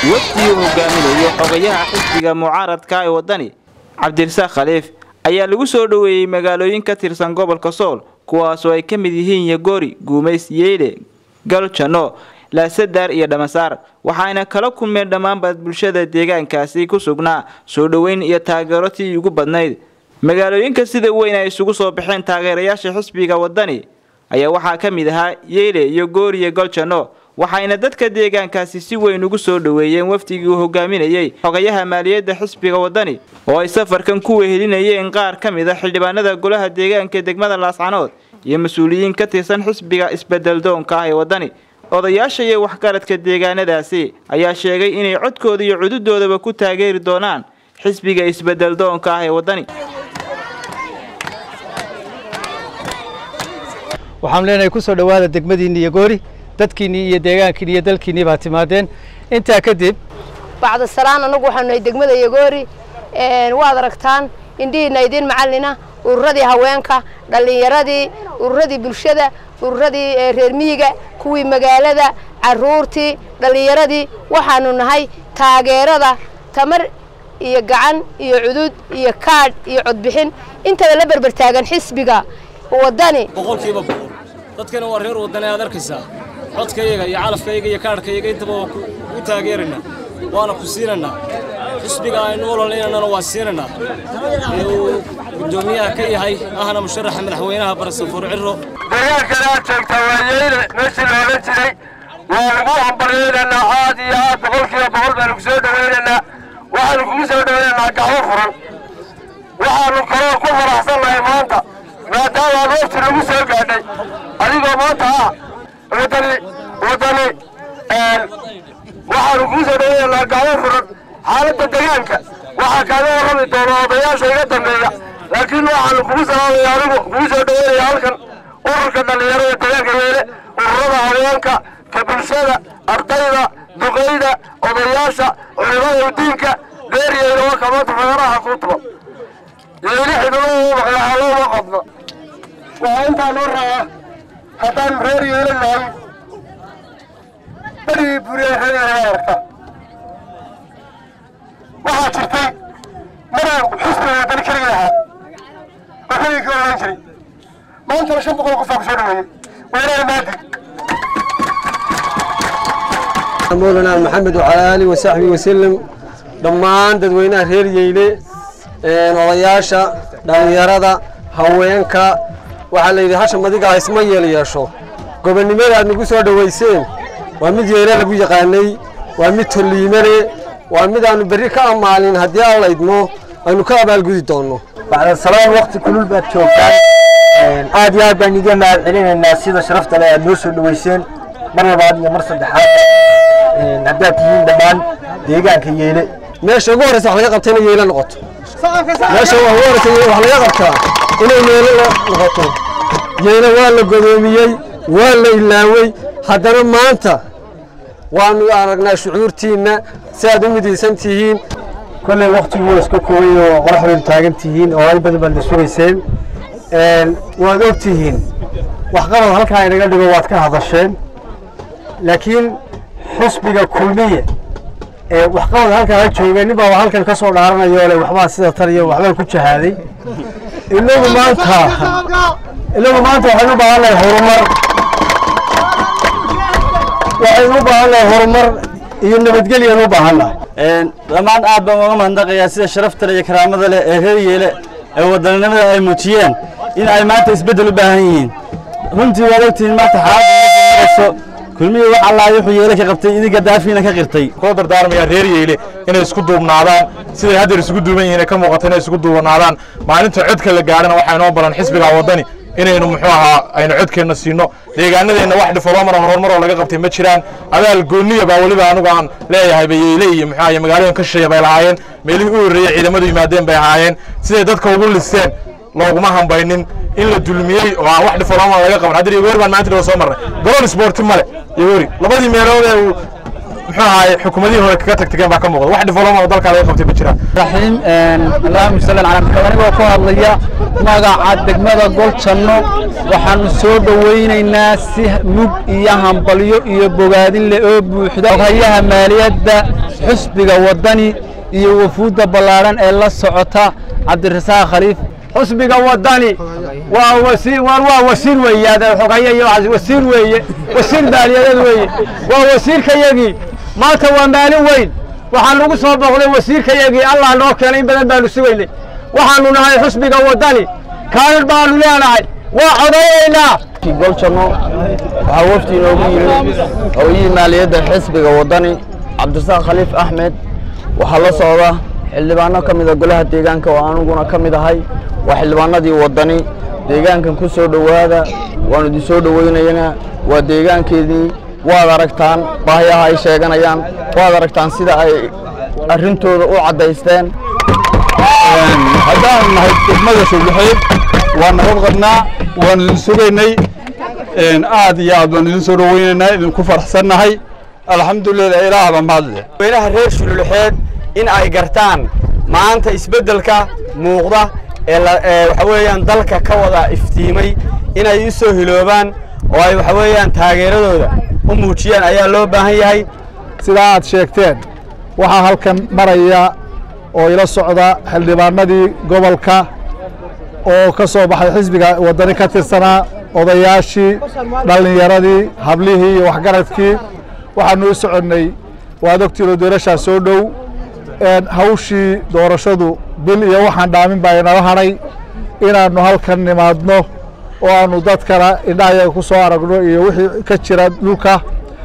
wafdii uu hogaaminayo xogayaha xisbiga mucaaradka ee waddani cabdirasaaq khaliif ayaa lagu soo dhoweeyey magaalooyin ka tirsan gobolka sool kuwaasoo ay ka mid yihiin yagori guumays yeyle galjano laasadaar iyo dhamasaar waxaana kala kulmeen dhammaanba bulshada deegaankaasi ku sugnaa soo dhoweyn iyo taageero tii ugu badnayd magaalooyinka sida weyn ay isugu soo baxeen taageerayaasha xisbiga waddani ayaa waxaa ka mid ahaa yeyle iyo gooriyo galjano waxayna dadka deegaankaasi si weyn ugu soo dhoweeyeen wafdigii uu hogaaminayey xogayaha maaliyadda xisbiga waddani oo ay safarkan ku wehelinayeen qaar ka mid a xildhibaanada golaha deegaanka degmada laascanood iyo mas-uuliyiin ka tirsan xisbiga isbedeldoonka ah ee waddani odayaasha iyo waxgaradka deegaanadaasi ayaa sheegay inay codkooda iyo cududoodaba ku taageeri doonaan xisbiga isbedeldoonka ah ee waddani waxaan leenahay ku soo dhowaada degmadiinni iyo goori dadkiinnii iyo deegaankiinni iyo dalkiinnii baa timaadeen intaa kadib bacda salaan annagu waxaanu nahay degmada yagoori waad aragtaan indhihiina idiin macallina ururadii haweenka dhallinyaradii ururadii bulshada ururadii reer miyiga kuwii magaalada carruurtii dhallinyaradii waxaanu nahay taageerada tamar iyo gacan iyo cudud iyo kaadh iyo codbixin intaba la berber taagan xisbiga waddani boqolkiiba boqol dadkana waa reer waddani aad arkaysaa codkayaga iyo calafkayaga iyo kaadhkayaga intaba waa ku taageeraynaa waana ku siinaynaa xisbiga aynu ololaynana waa siinaynaa ee uu guddoomiyaha ka yahay ahna musharaxa madaxweynaha barasafuur ciro deegaankana aad joogtaa waa yeyle meeshii la odhan jiray waa lagu hambalyaynaynaa aad iyo aad boqolkiiba boqol baanu ku soo dhowaynaynaa waxaanu kugu soo dhowaynaynaa gacmo furan waxaanu kaloo ku faraxsannahay maanta maadaama aad wafti lagu soo gaadhay adigoo maanta ah waddani waddani waxaanu kugu soo dhowaynaynaa gacmo furan xaaladda deegaanka waxaa kaaga warrami doona odayaasha iga dambeeya laakiin waxaanu kugu salaamaya anigu kugu soo dhowaynaya halkan ururka dhallinyarada deegaanka yeele ururada haweenka ka bulshada ardayda duqayda odayaasha culimada diinka beeriyeyna waa kamaanta fagaraha ku tuba yeeli xidhulada maqlaxalooma qodno waxaa intaa loo rabaa haddaan reer yeele nahay berigii buriya reer arka waxaa jirtay maraan xusbiga wadani keliga ahaa oo keligii ka oran jiray maantana shan boqol qofaa ku soo dhaweeyey weerara maadi مولانا محمد وعلى آله وصحبه وسلم dhammaan dadweynaha reer yeyle odayaasha dhallinyarada haweenka waxaa la yidhi hasha madigaa isma yeel yeesho gobonnimada aad nagu soo dhowayseen waa mid yeele lagu yaqaanay waa mid tolliimane waa mid aanu berri ka ammaalin haddii aan la idmo aynu ka abaalgudi doonno bacdasalaan waqti kulul baad joogtaan aad iyo aad baan iga mahad celinaynaa sida sharafta leh aad noo soo dhowayseen mar labaad iyo mar saddexaad haddaad tihiin dhammaan deegaanka yeele meesha ugu horreysa wax laga qabta inay yeelo noqoto meesha ugu horreysa wax laga qabtaa inay yeelo noqoto yeelo waa la godoomiyey waa la ilaawey haddana maanta waanu aragnaa shucuurtiinna si aad u midaysan tihiin kolley waqtigu waa iska koobay oo qoraxdaydu taagan tihiin oo ay badan baad la sugayseen waad og tihiin waxqabad halkaa inaga dhigo waad ka hadasheen laakiin xusbiga kulmiye ee waxqabad halkaa ha joogeen nin baa halkan ka soo dhaaranayo le waxbaa sida tan iyo waxbaan ku jahaaday inagu maanta inagu maanta waxaynu u baahannahay horumar waxaynu u baahannahay horumar iyo nabadgelyanu u baahannahay dhammaan aad baan uga mahadnaqayaa sida sharafta leh iyo karaamada leh ee reer yeele ee wadaninimada ay muujiyeen in ay maanta isbeddel u baahan yihiin runtii waad ogtihiin maanta xaaladda kulmihii wax allaa wuxuu yeele ka qabtay idinka daafiina ka qirtay kula dardaarmayaa reer yeele inay isku duubnaadaan siday haddeer isugu duuban yihiin ka muuqata inay isugu duubanaadaan maalinta codka la gaadhana waxaa inoo baran xisbiga waddani inaynu muxuu ahaa aynu codkeenna siino deegaanadeenna wax difoloomar horumar oo laga qabtay ma jiraan abaal gooniya baa weliba anigu aan leeyahay bayeyle iyo muxuu ahaye magaalooyin ka shisheeya bay lahaayeen meelihii u horreeyey ciidamadu yimaadeen bay ahaayeen siday dadka ugu listeen looguma hambaynin in la dulmiyey oo aan wax difoloomar laga qaban haddii yogoori baan maanta dhawa soo marnay garoon isboorti male yogoori labadii meelood ee uu muxuu ahaay xukuumadihii hore kaga tagtageen baa ka muuqda wax development oo dalka laga qabtay ma jiraan raxiim allahuma salli calaa maxamed anigoo ku hadlaya magaca degmada goljanno waxaanu soo dhowaynaynaa si mug iyo hambalyo iyo bogaadin leh oo buuxda hayaha maaliyadda xusbiga waddani iyo wafuudda ballaadhan ee la socota cabdirasaaq khaliif xusbiga waddani waa wasiir war waa wasiir weeye xogaye iyo waxaas wasiir weeye wasiir maaliyadeed weeye waa wasiirkayagii maanta waa maalin weyn waxaa lagu soo booqday wasiirkayagii allah noo keenay in badan baanu sugaynay waxaanu nahay xusbiga waddani kaalir baanu leenahay waa codayaynaa goljanno waxaa wafdi inoogu yimid hooyihii maaliyadda xisbiga waddani cabdirasaaq khaliif axmed waxaa la socda xildhibaano ka mida golaha deegaanka oo aniguna ka mid ahay waa xildhibaanadii waddani deegaankan ku soo dhowaada waanu idin soo dhowaynaynaa waa deegaankeedii waad aragtaan baahiyaha ay sheeganayaan waad aragtaan sida ay arrintooda u caddaysteen haddaan nahay degmada sowlaxeed waa nabad qabnaa waan idin sugaynay aad iyo aad baan idin soo dhowaynaynaa idinku faraxsannahay alxamdulilah ilaah baa mahadle weynaha reer shululuxeed in ay gartaan maanta isbeddelka muuqda ee waxa weeyaan dalka ka wada iftiimay inay u soo hiloobaan oo ay waxa weeyaan taageeradooda u muujiyaan ayaa loo baahan yahay sidaa aad sheegteen waxaa halkan maraya oo ila socda xildhibaanadii gobolka oo ka soo baxay xisbiga waddani ka tirsanaa odayaashii dhallinyaradii hablihii iyo waxgaradkii waxaanu u soconnay waad ogtiinoo doorashaa soo dhow hawshii doorashadu bil iyo waxaan dhaamin baa inala hadhay inaannu halkan nimaadno oo aannu dadkana indhahayaga ku soo aragno iyo wixii ka jira dhulka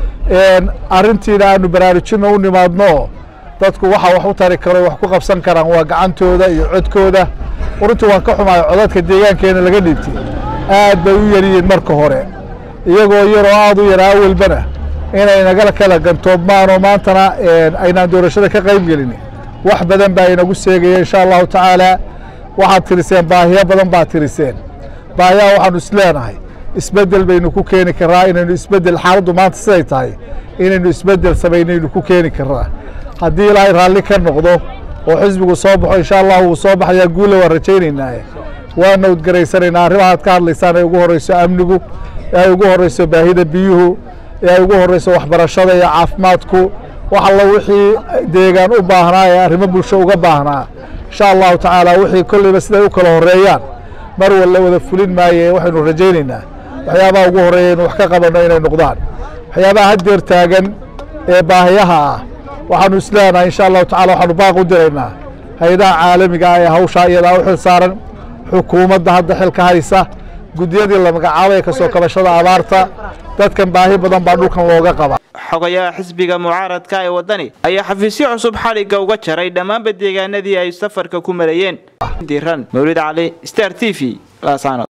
arrintiina aanu baraarujinno u nimaadno dadku waxa wax u tari karo wax ku qabsan karaan waa gacantooda iyo codkooda runtii waan ka xumaay codadka deegaankeena laga dhiibtay aad bay u yaryihiin marka hore iyagoo yaroo aad u yaraa awelbana inay naga kala gantoobmaanoo maantana aynaan doorashada ka qayb gelin wax badan baa inagu seegaya insha allahu tacaala waxaad tiriseen baahiyo badan baad tiriseen baahiyaha waxaanu isleenahay isbeddel baynu ku keeni karraa inaynu isbeddel xaaladdu maanta siday tahay inaynu isbeddel samaynaynu ku keeni karraa haddii ilaahay raalli ka noqdo oo xisbigu soo baxo insha allah wuu soo baxayaa guulle waan rajaynaynaaye waa nowdgaraysanaynaa arrimahaad ka hadlaysaan ay ugu horreyso amnigu ee ay ugu horreyso baahida biyuhu ee ay ugu horreyso waxbarashada iyo caafimaadku wax alla wixii deegaan u baahnaa ee arrimo bulsho uga baahnaa insha allahu tacaala wixii kolleyba siday u kala horreeyaan mar walla wada fulin maaye waxaynu rajaynaynaa waxyaabaha ugu horreeya inu wax ka qabanno inay noqdaan waxyaabaha haddeer taagan ee baahiyaha ah waxaanu isleenahay insha allahu tacala waxaanu baaq u diraynaa hay-adaha caalamiga ah ee hawshaa iyadaa u xil saaran xukuumadda hadda xilka haysa guddiyadii la magacaabay ka soo kabashada abaarta dadkan baahi badan baa dhulkan looga qabaa xogayaha xisbiga mucaaradka ee waddani ayaa xafiisyo cusub xadhigga uga jaray dhammaanba deegaanadii ay safarka ku marayeen diran mawlid cali star t v laasano